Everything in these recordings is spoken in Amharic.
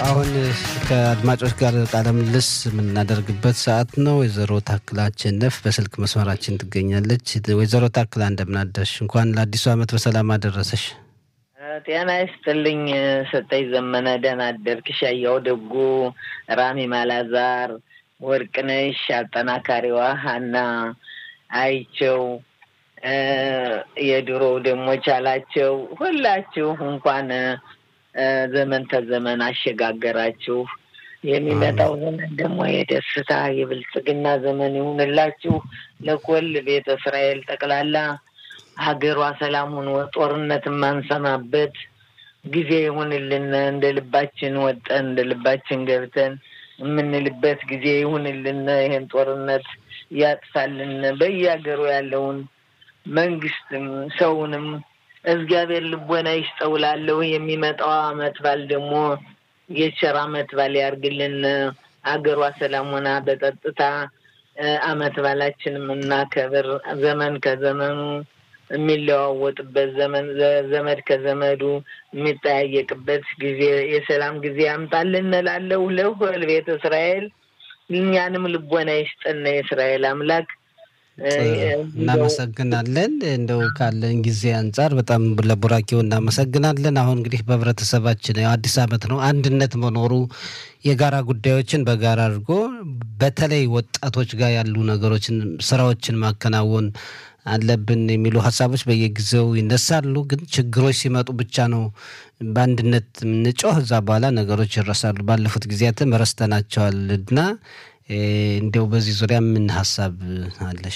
አሁን ከአድማጮች ጋር ቃለ ምልልስ የምናደርግበት ሰዓት ነው። ወይዘሮ ታክላ አሸነፍ በስልክ መስመራችን ትገኛለች። ወይዘሮ ታክላ እንደምናደርሽ፣ እንኳን ለአዲሱ ዓመት በሰላም አደረሰሽ። ጤና ይስጥልኝ ሰጠኝ ዘመነ። ደህና አደርክ? ሻያው ደጉ፣ ራሚ ማላዛር፣ ወርቅነሽ አጠናካሪዋ፣ ሀና አይቸው፣ የድሮው ደግሞ ቻላቸው፣ ሁላችሁ እንኳን ዘመን ተዘመን አሸጋገራችሁ። የሚመጣው ዘመን ደግሞ የደስታ የብልጽግና ዘመን ይሁንላችሁ። ለኮል ቤተ እስራኤል ጠቅላላ ሀገሯ ሰላም ሆኖ ጦርነት የማንሰማበት ጊዜ ይሁንልን። እንደ ልባችን ወጠን እንደ ልባችን ገብተን የምንልበት ጊዜ ይሁንልን። ይሄን ጦርነት ያጥፋልን። በየሀገሩ ያለውን መንግስትም ሰውንም እግዚአብሔር ልቦና ይስጠውላለሁ። የሚመጣው አመት ባል ደግሞ የቸር አመት ባል ያርግልን። አገሯ ሰላም ሆና በጸጥታ አመት ባላችን የምናከብር ዘመን ከዘመኑ የሚለዋወጥበት ዘመን ዘመድ ከዘመዱ የሚጠያየቅበት ጊዜ የሰላም ጊዜ ያምጣልን እላለሁ። ለሁል ቤተ እስራኤል እኛንም ልቦና ይስጠን የእስራኤል አምላክ። እናመሰግናለን። እንደው ካለን ጊዜ አንጻር በጣም ለቡራኬው እናመሰግናለን። አሁን እንግዲህ በህብረተሰባችን አዲስ ዓመት ነው። አንድነት መኖሩ የጋራ ጉዳዮችን በጋራ አድርጎ በተለይ ወጣቶች ጋር ያሉ ነገሮችን ስራዎችን ማከናወን አለብን የሚሉ ሀሳቦች በየጊዜው ይነሳሉ። ግን ችግሮች ሲመጡ ብቻ ነው በአንድነት የምንጮህ። እዛ በኋላ ነገሮች ይረሳሉ። ባለፉት ጊዜያትም ረስተናቸዋል እና እንዲያው በዚህ ዙሪያ ምን ሀሳብ አለሽ?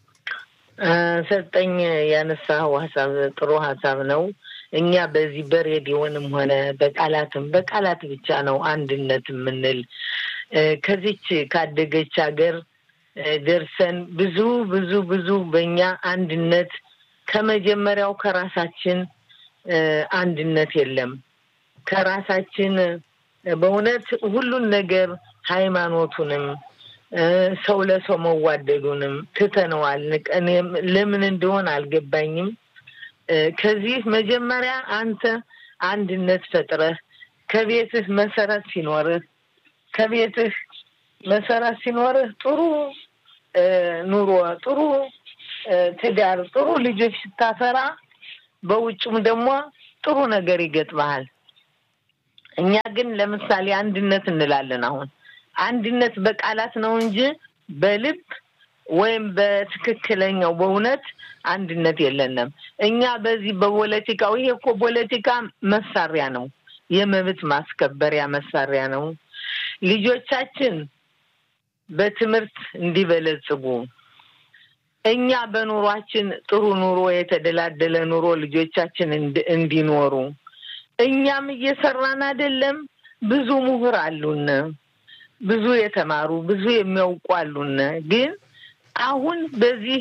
ሰጠኝ ያነሳው ሀሳብ ጥሩ ሀሳብ ነው። እኛ በዚህ በሬዲዮንም ሆነ በቃላትም በቃላት ብቻ ነው አንድነት የምንል ከዚች ካደገች ሀገር ደርሰን ብዙ ብዙ ብዙ በእኛ አንድነት ከመጀመሪያው ከራሳችን አንድነት የለም። ከራሳችን በእውነት ሁሉን ነገር ሃይማኖቱንም ሰው ለሰው መዋደዱንም ትተነዋል። እኔም ለምን እንደሆን አልገባኝም። ከዚህ መጀመሪያ አንተ አንድነት ፈጥረህ ከቤትህ መሰረት ሲኖርህ ከቤትህ መሰረት ሲኖርህ ጥሩ ኑሮ፣ ጥሩ ትዳር፣ ጥሩ ልጆች ስታፈራ በውጭም ደግሞ ጥሩ ነገር ይገጥመሃል። እኛ ግን ለምሳሌ አንድነት እንላለን። አሁን አንድነት በቃላት ነው እንጂ በልብ ወይም በትክክለኛው በእውነት አንድነት የለንም። እኛ በዚህ በፖለቲካው ይሄ እኮ ፖለቲካ መሳሪያ ነው፣ የመብት ማስከበሪያ መሳሪያ ነው። ልጆቻችን በትምህርት እንዲበለጽጉ እኛ በኑሯችን ጥሩ ኑሮ የተደላደለ ኑሮ ልጆቻችን እንዲኖሩ እኛም እየሰራን አይደለም። ብዙ ምሁር አሉን፣ ብዙ የተማሩ ብዙ የሚያውቁ አሉን። ግን አሁን በዚህ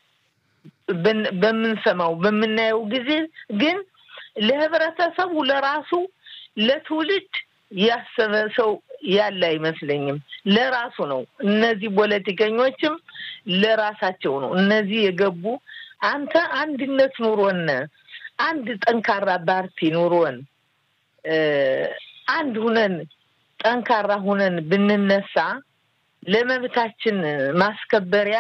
በምንሰማው በምናየው ጊዜ ግን ለህብረተሰቡ ለራሱ ለትውልድ ያሰበ ሰው ያለ አይመስለኝም። ለራሱ ነው። እነዚህ ፖለቲከኞችም ለራሳቸው ነው። እነዚህ የገቡ አንተ አንድነት ኑሮን አንድ ጠንካራ ፓርቲ ኑሮን አንድ ሁነን ጠንካራ ሁነን ብንነሳ ለመብታችን ማስከበሪያ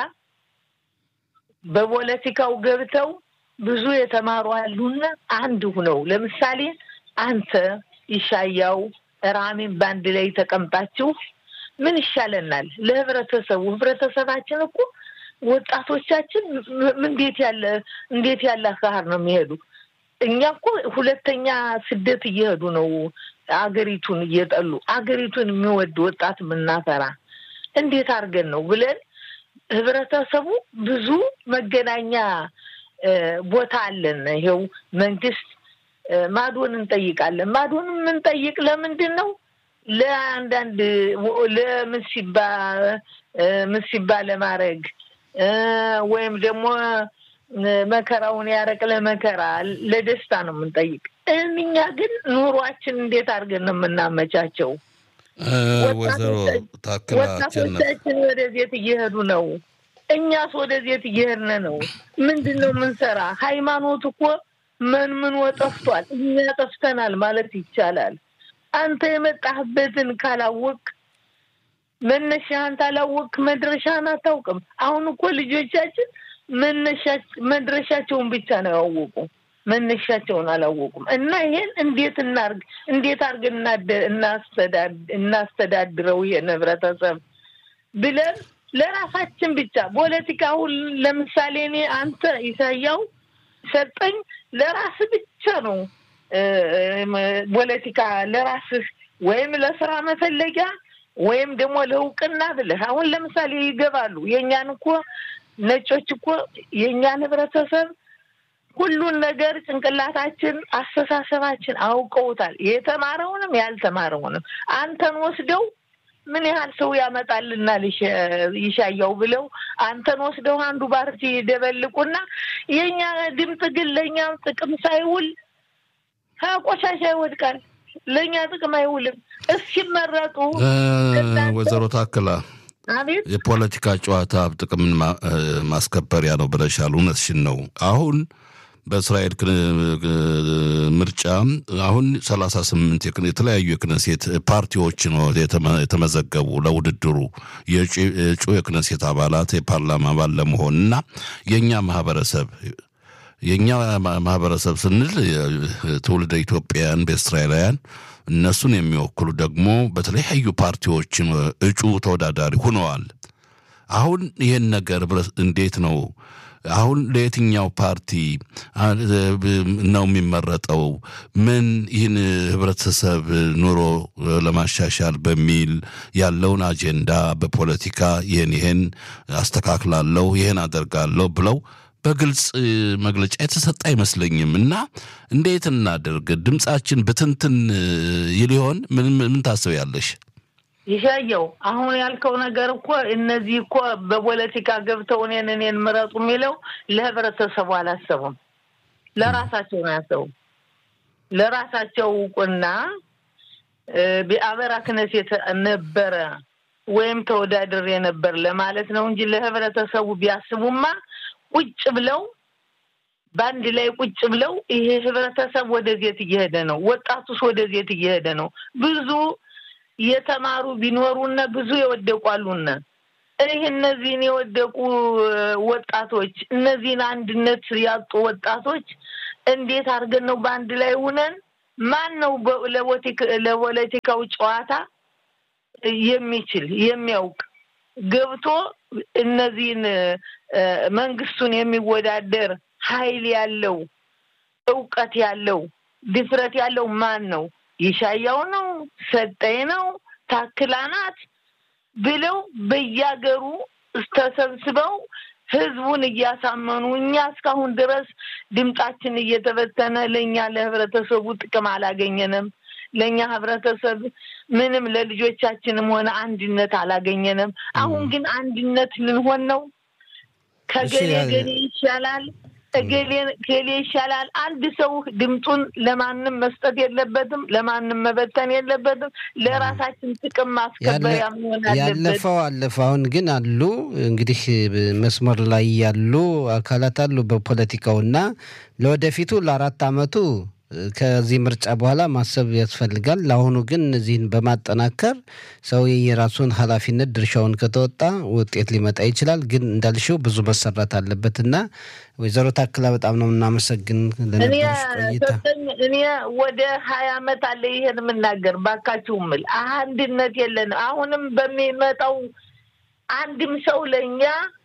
በፖለቲካው ገብተው ብዙ የተማሩ አሉና አንድ ሁነው ለምሳሌ አንተ ይሻያው ራሚን በአንድ ላይ ተቀምጣችሁ ምን ይሻለናል? ለህብረተሰቡ ህብረተሰባችን እኮ ወጣቶቻችን እንዴት ያለ እንዴት ያለ አካሄድ ነው የሚሄዱ? እኛ እኮ ሁለተኛ ስደት እየሄዱ ነው። አገሪቱን እየጠሉ አገሪቱን የሚወድ ወጣት የምናፈራ እንዴት አድርገን ነው ብለን ህብረተሰቡ ብዙ መገናኛ ቦታ አለን። ይሄው መንግስት ማዶን እንጠይቃለን። ማዶን የምንጠይቅ ለምንድን ነው? ለአንዳንድ ለምሲባ ምሲባ ለማድረግ ወይም ደግሞ መከራውን ያረቅ ለመከራ ለደስታ ነው የምንጠይቅ። እኛ ግን ኑሯችን እንዴት አድርገን ነው የምናመቻቸው? ወይዘሮ ታክላ ወጣቶቻችን ወደዜት እየሄዱ ነው። እኛስ ወደዜት እየሄድን ነው። ምንድን ነው የምንሰራ? ሃይማኖት እኮ መንምኖ ጠፍቷል። እኛ ጠፍተናል ማለት ይቻላል። አንተ የመጣህበትን ካላወቅ መነሻህን ታላወቅ መድረሻህን አታውቅም። አሁን እኮ ልጆቻችን መድረሻቸውን ብቻ ነው ያወቁ፣ መነሻቸውን አላወቁም። እና ይሄን እንዴት እናርግ እንዴት አርገን እናስተዳድረው ይሄን ህብረተሰብ ብለን ለራሳችን ብቻ ፖለቲካ አሁን ለምሳሌ እኔ አንተ ኢሳያው ሰጠኝ ለራስ ብቻ ነው ፖለቲካ ለራስህ ወይም ለስራ መፈለጊያ ወይም ደግሞ ለእውቅና ብለህ አሁን ለምሳሌ ይገባሉ። የእኛን እኮ ነጮች እኮ የእኛን ህብረተሰብ ሁሉን ነገር ጭንቅላታችን፣ አስተሳሰባችን አውቀውታል። የተማረውንም ያልተማረውንም አንተን ወስደው ምን ያህል ሰው ያመጣልናል ይሻያው ብለው አንተን ወስደው አንዱ ፓርቲ ደበልቁና የእኛ ድምፅ ግን ለእኛ ጥቅም ሳይውል ቆሻሻ ይወድቃል። ለእኛ ጥቅም አይውልም። እስኪመረጡ ወይዘሮ ታክላ አቤት የፖለቲካ ጨዋታ ጥቅምን ማስከበሪያ ነው ብለሻል። እውነትሽን ነው። አሁን በእስራኤል ምርጫ አሁን ሰላሳ ስምንት የተለያዩ የክነሴት ፓርቲዎች ነው የተመዘገቡ ለውድድሩ የእጩ የክነሴት አባላት የፓርላማ አባል ለመሆን እና የእኛ ማህበረሰብ የእኛ ማህበረሰብ ስንል ትውልደ ኢትዮጵያውያን በእስራኤላውያን እነሱን የሚወክሉ ደግሞ በተለያዩ ፓርቲዎች እጩ ተወዳዳሪ ሆነዋል። አሁን ይህን ነገር እንዴት ነው አሁን ለየትኛው ፓርቲ ነው የሚመረጠው? ምን ይህን ህብረተሰብ ኑሮ ለማሻሻል በሚል ያለውን አጀንዳ በፖለቲካ ይህን ይህን አስተካክላለሁ፣ ይህን አደርጋለሁ ብለው በግልጽ መግለጫ የተሰጠ አይመስለኝም። እና እንዴት እናደርግ? ድምፃችን ብትንትን ይሊሆን? ምን ምን ታስቢያለሽ? ይሻየው አሁን ያልከው ነገር እኮ እነዚህ እኮ በፖለቲካ ገብተው እኔን እኔን ምረጡ የሚለው ለህብረተሰቡ አላሰቡም። ለራሳቸው ነው ያሰቡ። ለራሳቸው እውቅና በአበራ ክነሴት ነበረ ወይም ተወዳድሬ ነበር ለማለት ነው እንጂ ለህብረተሰቡ ቢያስቡማ ቁጭ ብለው በአንድ ላይ ቁጭ ብለው ይሄ ህብረተሰብ ወደዜት እየሄደ ነው፣ ወጣቱስ ወደዜት እየሄደ ነው። ብዙ የተማሩ ቢኖሩና ብዙ የወደቁ አሉና ይህ እነዚህን የወደቁ ወጣቶች እነዚህን አንድነት ያጡ ወጣቶች እንዴት አድርገን ነው በአንድ ላይ ሁነን ማን ነው ለፖለቲካው ጨዋታ የሚችል የሚያውቅ ገብቶ እነዚህን መንግስቱን የሚወዳደር ኃይል ያለው እውቀት ያለው ድፍረት ያለው ማን ነው? ይሻያው ነው? ሰጠኝ ነው? ታክላ ናት? ብለው በያገሩ ተሰብስበው ህዝቡን እያሳመኑ እኛ እስካሁን ድረስ ድምጣችን እየተበተነ ለእኛ ለህብረተሰቡ ጥቅም አላገኘንም። ለእኛ ህብረተሰብ ምንም ለልጆቻችንም ሆነ አንድነት አላገኘንም። አሁን ግን አንድነት ልንሆን ነው። ከገሌ ገሌ ይሻላል ገሌ ይሻላል። አንድ ሰው ድምጡን ለማንም መስጠት የለበትም፣ ለማንም መበተን የለበትም። ለራሳችን ጥቅም ማስከበሪያ መሆን አለበት። ያለፈው አለፈ። አሁን ግን አሉ እንግዲህ መስመር ላይ ያሉ አካላት አሉ በፖለቲካው እና ለወደፊቱ ለአራት አመቱ ከዚህ ምርጫ በኋላ ማሰብ ያስፈልጋል። ለአሁኑ ግን እነዚህን በማጠናከር ሰው የራሱን ኃላፊነት ድርሻውን ከተወጣ ውጤት ሊመጣ ይችላል። ግን እንዳልሽው ብዙ መሰራት አለበት እና ወይዘሮ ታክላ በጣም ነው የምናመሰግን ለነበረች ቆይታ። እኔ ወደ ሀያ አመት አለ ይሄን የምናገር ባካችሁ ምል አንድነት የለን። አሁንም በሚመጣው አንድም ሰው ለእኛ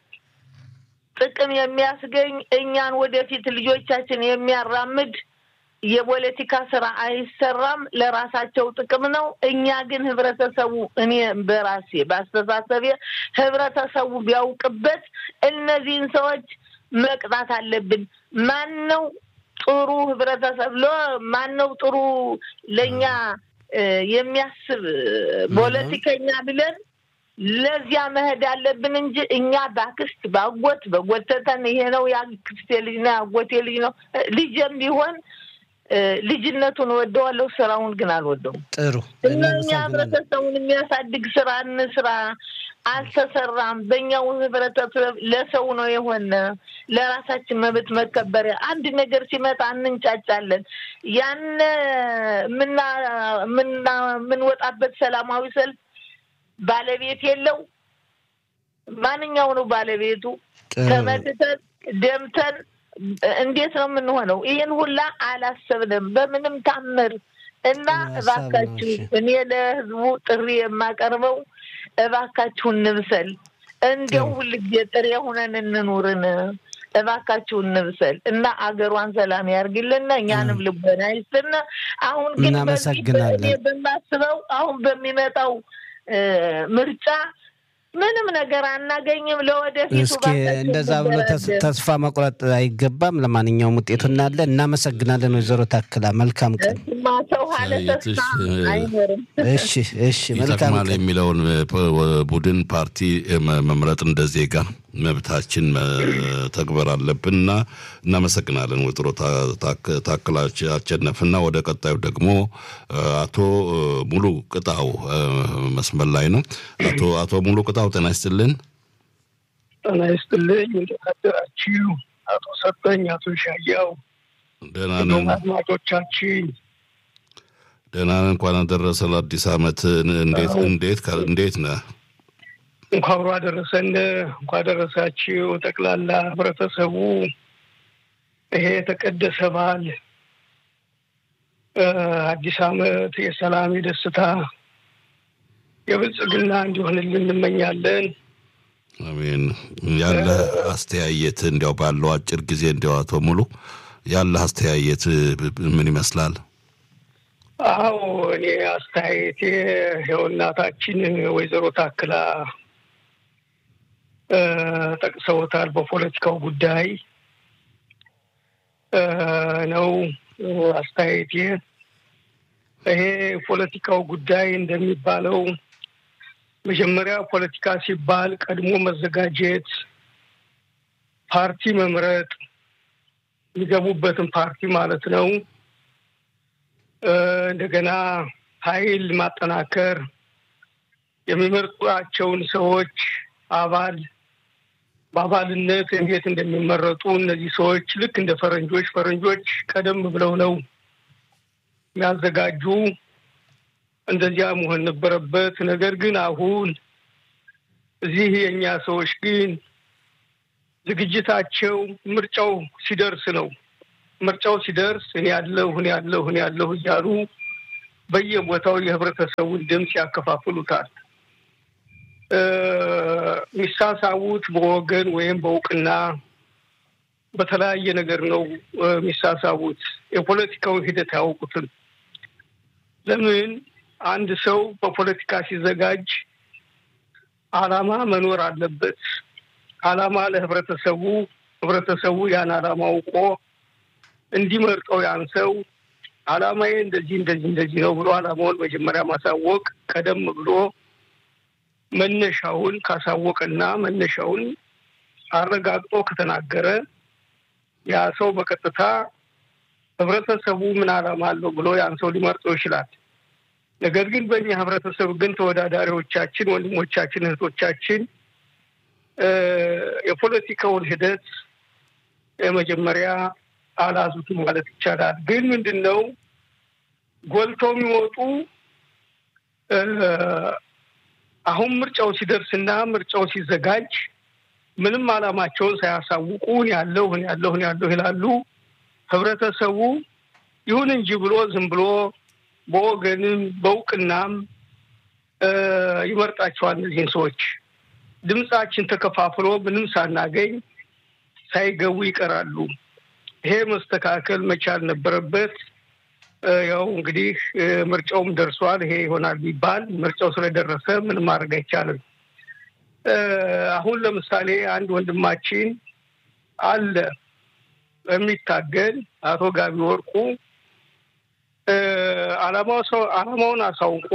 ጥቅም የሚያስገኝ እኛን ወደፊት ልጆቻችን የሚያራምድ የፖለቲካ ስራ አይሰራም። ለራሳቸው ጥቅም ነው። እኛ ግን ህብረተሰቡ እኔ በራሴ በአስተሳሰቤ ህብረተሰቡ ቢያውቅበት እነዚህን ሰዎች መቅጣት አለብን። ማን ነው ጥሩ ህብረተሰብ ለ ማን ነው ጥሩ ለእኛ የሚያስብ ፖለቲከኛ ብለን ለዚያ መሄድ አለብን እንጂ እኛ በአክስት በአጎት በጎተተን ይሄ ነው የአክስቴ ልጅ ነው የአጎቴ ልጅ ነው ልጅም ቢሆን ልጅነቱን ወደዋለሁ፣ ስራውን ግን አልወደውም። ጥሩ እና እኛ ህብረተሰቡን የሚያሳድግ ስራ እንስራ። አልተሰራም። በእኛው ህብረተሰብ ለሰው ነው የሆነ ለራሳችን መብት መከበሪያ አንድ ነገር ሲመጣ እንንጫጫለን። ያን የምንወጣበት ሰላማዊ ሰልፍ ባለቤት የለው። ማንኛው ነው ባለቤቱ? ተመትተን ደምተን እንዴት ነው የምንሆነው? ይህን ሁላ አላሰብንም በምንም ታምር እና እባካችሁ እኔ ለህዝቡ ጥሪ የማቀርበው እባካችሁ እንብሰል፣ እንደው ሁልጊዜ ጥሬ ሆነን እንኑርን። እባካችሁ እንብሰል እና አገሯን ሰላም ያርግልን፣ እኛንም ልቦና ይስጥን። አሁን ግን እናመሰግናለን። በማስበው አሁን በሚመጣው ምርጫ ምንም ነገር አናገኝም። ለወደፊቱ እስኪ እንደዛ ብሎ ተስፋ መቁረጥ አይገባም። ለማንኛውም ውጤቱ እናለን። እናመሰግናለን ወይዘሮ ታክላ መልካም ቀን። ሰው ሀለ ተስፋ አይኖርም። እሺ፣ እሺ፣ መልካም ይጠቅማል ቀን። የሚለውን ቡድን ፓርቲ መምረጥ እንደ ዜጋ መብታችን ተግበር አለብን እና እናመሰግናለን። ወይዘሮ ታክላ አሸነፍና ወደ ቀጣዩ ደግሞ አቶ ሙሉ ቅጣው መስመር ላይ ነው። አቶ አቶ ሙሉ ቅጣው ጤና ይስጥልን። ጤና ይስጥልኝ። እንዴት አደራችሁ? አቶ ሰጠኝ፣ አቶ ሻያው፣ ደህና ነን አድማጮቻችን ደህና ነን። እንኳን አደረሰ ለአዲስ ዓመት። እንዴት እንዴት እንዴት ነህ? እንኳ አብሮ አደረሰን። እንኳ አደረሳችሁ ጠቅላላ ህብረተሰቡ ይሄ የተቀደሰ በዓል አዲስ ዓመት የሰላም የደስታ የብልጽግና እንዲሆንልን እንመኛለን። አሜን። ያለ አስተያየት እንዲያው ባለው አጭር ጊዜ እንዲያው አቶ ሙሉ ያለ አስተያየት ምን ይመስላል? አዎ እኔ አስተያየቴ ይኸው እናታችን ወይዘሮ ታክላ ጠቅሰውታል። በፖለቲካው ጉዳይ ነው አስተያየቴ። ይሄ ፖለቲካው ጉዳይ እንደሚባለው መጀመሪያ ፖለቲካ ሲባል ቀድሞ መዘጋጀት፣ ፓርቲ መምረጥ፣ የሚገቡበትን ፓርቲ ማለት ነው። እንደገና ኃይል ማጠናከር፣ የሚመርጧቸውን ሰዎች አባል በአባልነት እንዴት እንደሚመረጡ እነዚህ ሰዎች ልክ እንደ ፈረንጆች ፈረንጆች ቀደም ብለው ነው የሚያዘጋጁ። እንደዚያ መሆን ነበረበት። ነገር ግን አሁን እዚህ የእኛ ሰዎች ግን ዝግጅታቸው ምርጫው ሲደርስ ነው። ምርጫው ሲደርስ እኔ ያለሁ እኔ ያለሁ እኔ ያለሁ እያሉ በየቦታው የህብረተሰቡን ድምፅ ያከፋፍሉታል። የሚሳሳቡት በወገን ወይም በእውቅና በተለያየ ነገር ነው የሚሳሳቡት። የፖለቲካውን ሂደት አያውቁትም። ለምን አንድ ሰው በፖለቲካ ሲዘጋጅ አላማ መኖር አለበት። አላማ ለህብረተሰቡ ህብረተሰቡ ያን አላማ አውቆ እንዲመርጠው ያን ሰው አላማዬ እንደዚህ እንደዚህ እንደዚህ ነው ብሎ አላማውን መጀመሪያ ማሳወቅ ቀደም ብሎ መነሻውን ካሳወቀና መነሻውን አረጋግጦ ከተናገረ ያ ሰው በቀጥታ ህብረተሰቡ ምን አላማ አለው ብሎ ያን ሰው ሊመርጠው ይችላል። ነገር ግን በእኛ ህብረተሰብ ግን ተወዳዳሪዎቻችን፣ ወንድሞቻችን፣ እህቶቻችን የፖለቲካውን ሂደት መጀመሪያ አላዙት ማለት ይቻላል። ግን ምንድን ነው ጎልተው የሚወጡ አሁን ምርጫው ሲደርስና ምርጫው ሲዘጋጅ ምንም አላማቸውን ሳያሳውቁ ያለሁ ያለሁ ያለሁ ይላሉ። ህብረተሰቡ ይሁን እንጂ ብሎ ዝም ብሎ በወገንም በእውቅናም ይመርጣቸዋል። እነዚህን ሰዎች ድምፃችን ተከፋፍሎ ምንም ሳናገኝ ሳይገቡ ይቀራሉ። ይሄ መስተካከል መቻል ነበረበት። ያው እንግዲህ ምርጫውም ደርሷል። ይሄ ይሆናል ቢባል ምርጫው ስለደረሰ ምንም ማድረግ አይቻልም። አሁን ለምሳሌ አንድ ወንድማችን አለ የሚታገል አቶ ጋቢ ወርቁ አላማው ሰው አላማውን አሳውቆ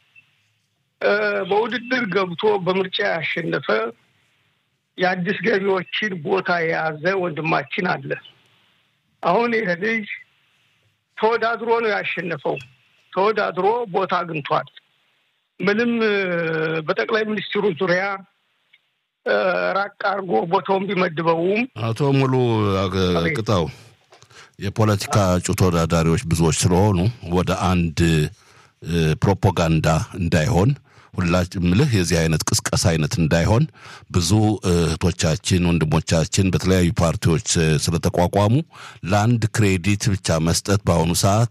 በውድድር ገብቶ በምርጫ ያሸነፈ የአዲስ ገቢዎችን ቦታ የያዘ ወንድማችን አለ። አሁን ይህ ልጅ ተወዳድሮ ነው ያሸነፈው። ተወዳድሮ ቦታ አግኝቷል። ምንም በጠቅላይ ሚኒስትሩ ዙሪያ ራቅ አድርጎ ቦታውን ቢመድበውም አቶ ሙሉ ቅጣው የፖለቲካ እጩ ተወዳዳሪዎች ብዙዎች ስለሆኑ ወደ አንድ ፕሮፓጋንዳ እንዳይሆን ሁላችን ምልህ የዚህ አይነት ቅስቀሳ አይነት እንዳይሆን ብዙ እህቶቻችን ወንድሞቻችን በተለያዩ ፓርቲዎች ስለተቋቋሙ ለአንድ ክሬዲት ብቻ መስጠት በአሁኑ ሰዓት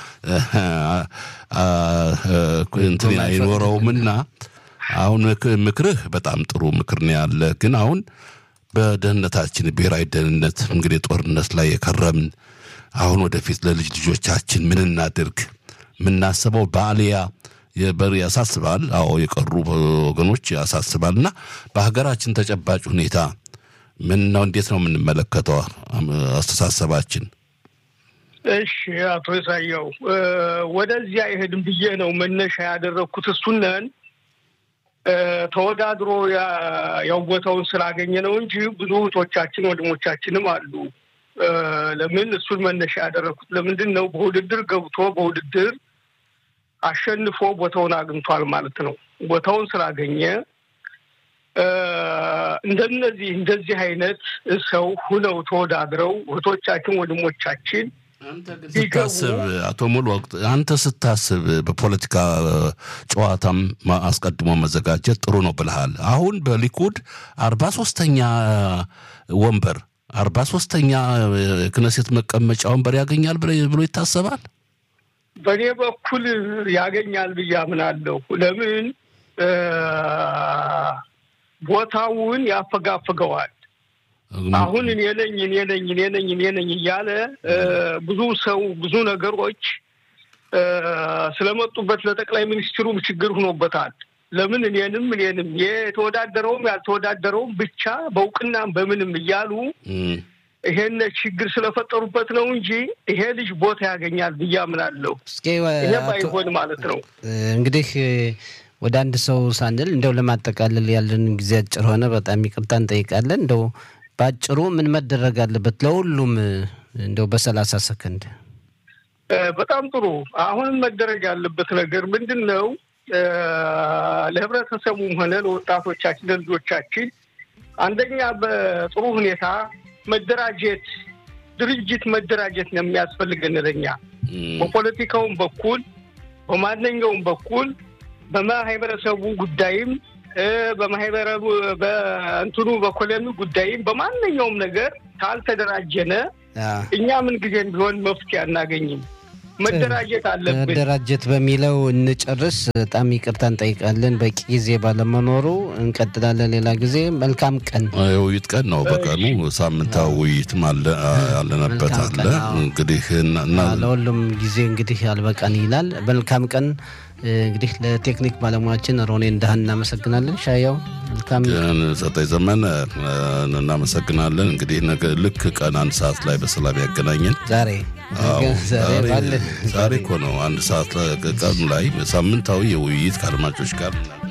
እንትን አይኖረውምና አሁን ምክርህ በጣም ጥሩ ምክር ነው ያለ። ግን አሁን በደህንነታችን ብሔራዊ ደህንነት እንግዲህ ጦርነት ላይ የከረምን አሁን ወደፊት ለልጅ ልጆቻችን ምን እናድርግ? የምናስበው በአልያ የበር ያሳስባል። አዎ የቀሩ ወገኖች ያሳስባል። እና በሀገራችን ተጨባጭ ሁኔታ ምን ነው? እንዴት ነው የምንመለከተው አስተሳሰባችን? እሺ አቶ ኢሳያው ወደዚያ አይሄድም ብዬ ነው መነሻ ያደረግኩት። እሱነን ተወዳድሮ ያው ቦታውን ስላገኘ ነው እንጂ ብዙ እህቶቻችን ወንድሞቻችንም አሉ። ለምን እሱን መነሻ ያደረግኩት ለምንድን ነው? በውድድር ገብቶ በውድድር አሸንፎ ቦታውን አግኝቷል ማለት ነው። ቦታውን ስላገኘ እንደነዚህ እንደዚህ አይነት ሰው ሁነው ተወዳድረው እህቶቻችን ወንድሞቻችን ስታስብ አቶ ሙሉ ወቅት አንተ ስታስብ በፖለቲካ ጨዋታም አስቀድሞ መዘጋጀት ጥሩ ነው ብልሃል። አሁን በሊኩድ አርባ ሶስተኛ ወንበር አርባ ሶስተኛ ክነሴት መቀመጫ ወንበር ያገኛል ብሎ ይታሰባል። በእኔ በኩል ያገኛል ብዬ አምናለሁ። ለምን ቦታውን ያፈጋፍገዋል። አሁን እኔ ነኝ እኔ ነኝ እኔ ነኝ እኔ ነኝ እያለ ብዙ ሰው ብዙ ነገሮች ስለመጡበት ለጠቅላይ ሚኒስትሩም ችግር ሆኖበታል። ለምን እኔንም እኔንም የተወዳደረውም ያልተወዳደረውም ብቻ በእውቅናም በምንም እያሉ ይሄን ችግር ስለፈጠሩበት ነው እንጂ ይሄ ልጅ ቦታ ያገኛል ብዬ አምናለሁ። ይሄ ባይሆን ማለት ነው እንግዲህ ወደ አንድ ሰው ሳንል እንደው ለማጠቃለል ያለን ጊዜ አጭር ሆነ። በጣም ይቅርታ እንጠይቃለን። እንደው በአጭሩ ምን መደረግ አለበት ለሁሉም እንደው በሰላሳ ሰከንድ። በጣም ጥሩ። አሁንም መደረግ ያለበት ነገር ምንድን ነው? ለህብረተሰቡም ሆነ ለወጣቶቻችን ለልጆቻችን አንደኛ በጥሩ ሁኔታ መደራጀት ድርጅት መደራጀት ነው የሚያስፈልገን ለኛ በፖለቲካውም በኩል በማንኛውም በኩል በማህበረሰቡ ጉዳይም በማህበረቡ በእንትኑ በኮሎኒ ጉዳይም በማንኛውም ነገር ካልተደራጀነ እኛ ምን ጊዜም ቢሆን መፍትሄ አናገኝም። መደራጀት አለብን። መደራጀት በሚለው እንጨርስ። በጣም ይቅርታ እንጠይቃለን በቂ ጊዜ ባለመኖሩ። እንቀጥላለን ሌላ ጊዜ። መልካም ቀን። የውይይት ቀን ነው። በቀኑ ሳምንታዊ ውይይትም አለነበት አለ እንግዲህ ለሁሉም ጊዜ እንግዲህ አልበቃን ይላል። መልካም ቀን እንግዲህ ለቴክኒክ ባለሙያችን ሮኔ እንዳህን እናመሰግናለን። ሻያው መልካም ሰጠኝ ዘመን እናመሰግናለን። እንግዲህ ልክ ቀን አንድ ሰዓት ላይ በሰላም ያገናኘን። ዛሬ ዛሬ እኮ ነው አንድ ሰዓት ቀኑ ላይ ሳምንታዊ የውይይት ከአድማጮች ጋር